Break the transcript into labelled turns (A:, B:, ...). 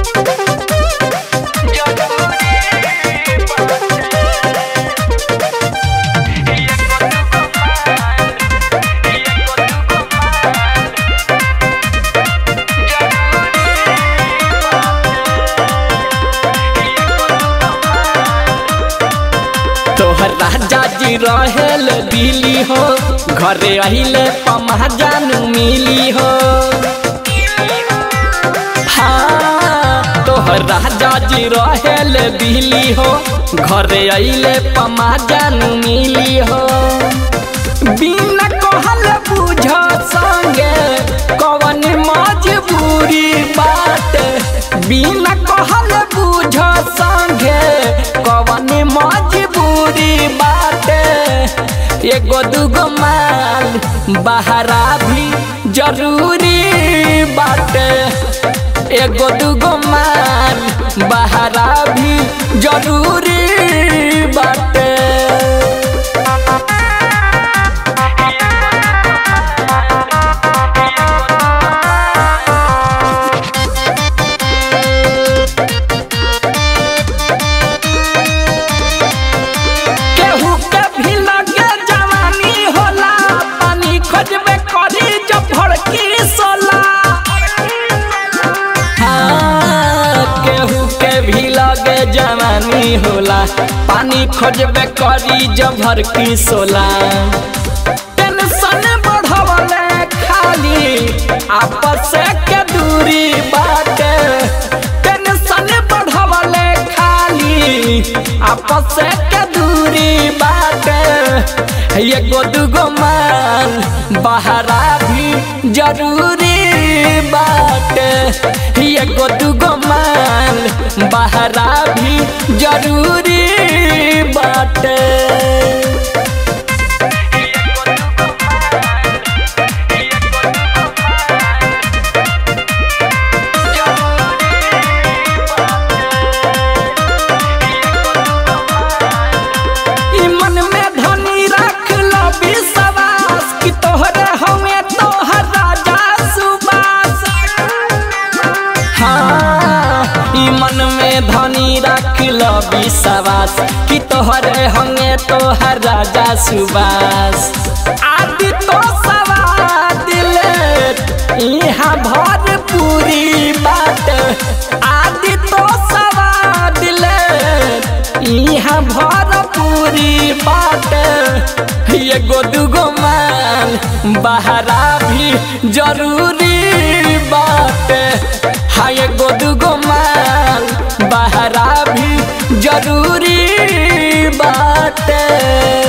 A: तोहर राजा जी रहेल दिल्ली हो घरे अहिले पमा जानू मिली हो हाँ तोहर राजा जी रहेल दिल्ली हो घरे अहिले पमा जानू मिली हो बिना कहल बुझ संगे कवन मजबूरी बात बिना कहल बुझ संगे कवन मजबूरी बात एगो दूगो माल बहरा भी जरूरी बाटे एगो दूगो माल बहरा भी जरूरी बाटे केहू के भी लगे जवानी होला पानी खोजबे करी जब भड़की सोला हाँ, केहू के भी लगे जवानी होला पानी खोजबे करी जब भड़की सोला टेंशन बढ़वले खाली आपस के दूरी बाटे टेंशन बढ़वले खाली आपस के दूरी बाटे एगो दूगो माल बहरा भी जरूरी बाटे एगो दूगो माल बहरा भी जरूरी बाटे ई मन में धनी रख लो विश्वास कि तोहरे हमें तोहर राजा सुबास हाँ ई मन में धनी रख लो विश्वास कि तोहरे हमें तोहर राजा सुबास आदि तो सवार दिले यहाँ भर पूरी बात आदि तो सवार दिले यहाँ भर पूरी बात एगो दूगो माल बहरा भी जरूरी बात हाँ एगो दूगो माल बहरा भी जरूरी बात